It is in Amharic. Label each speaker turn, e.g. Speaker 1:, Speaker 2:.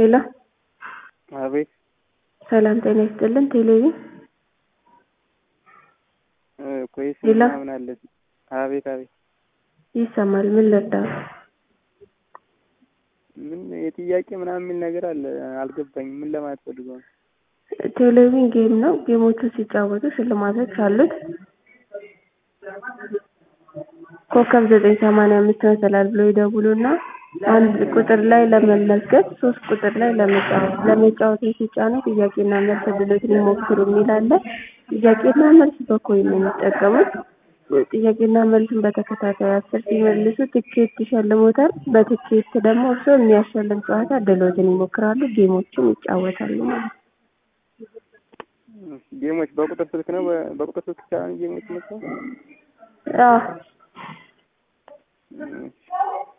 Speaker 1: ሄሎ
Speaker 2: አቤት
Speaker 1: ሰላም ጤና ይስጥልን። ቴሌቪዥን
Speaker 2: ኮይስ
Speaker 1: ሄሎ
Speaker 2: ምናምን አለ። አቤት አቤት
Speaker 1: ይሰማል። ምን ልርዳው?
Speaker 2: ምን የጥያቄ ምናምን የሚል ነገር አለ። አልገባኝም። ምን ለማለት ፈልገው ነው?
Speaker 1: ቴሌቪዥን ጌም ነው። ጌሞቹ ሲጫወቱ ሽልማቶች አሉት። ኮከብ ዘጠኝ ሰማንያ አምስት መሰላል ብሎ ይደውሉና አንድ ቁጥር ላይ ለመመዝገብ ሶስት ቁጥር ላይ ለመጫወት ለመጫወት ሲጫኑ ጥያቄና መልስ እድሎትን ይሞክሩ የሚል አለ። ጥያቄና መልስ በኮይን ነው የሚጠቀሙት። ጥያቄና መልስን በተከታታይ አስር ሲመልሱ ትኬት ይሸልሞታል። በትኬት ደግሞ እርስዎ የሚያሸልም ጨዋታ እድሎትን ይሞክራሉ። ጌሞችን ይጫወታሉ ማለት ነው።
Speaker 2: ጌሞች በቁጥር ስልክ ነው። በ- በቁጥር ስልክ ይቻላል ጌሞች መጫወት?
Speaker 1: አዎ
Speaker 2: እሺ።